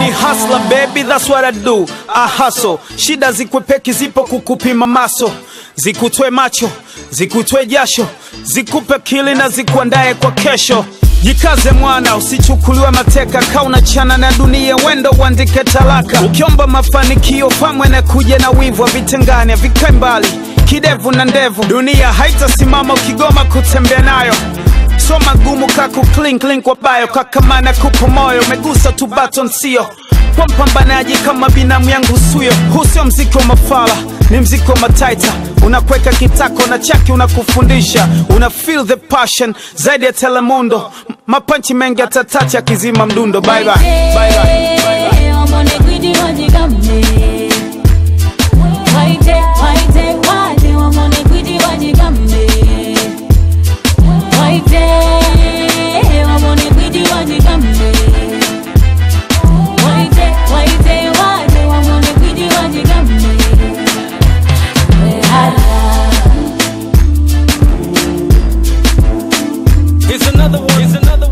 ni hustler baby, that's what I do. I hustle. Shida zikwepeki zipo kukupima maso, zikutwe macho, zikutwe jasho, zikupe kili na zikuandae kwa kesho. Jikaze mwana, usichukuliwe mateka, kauna chana na dunia, wendo uandike talaka. Ukiomba mafanikio pamwe na kuja na wivu, vitengane vikae mbali, kidevu na ndevu. Dunia haitasimama ukigoma kutembea nayo so magumu kaku clink link kwa bayo kakamana kupo moyo umegusa tu baton sio kwa mpambanaji kama binamu yangu suyo huu sio mziki wa mafala ni mziki wa mataita unakweka kitako na chaki unakufundisha una feel the passion zaidi ya telemundo M- mapanchi mengi atatacha kizima mdundo bye bye. Bye bye. Bye bye. Wambone kwidi wajigambe. Waite, waite, waite, wambone kwidi wajigambe. Waite, wambone kwidi wajigambe. Waite, waite, waite, wambone kwidi wajigambe. Hala. Here's another one. Here's another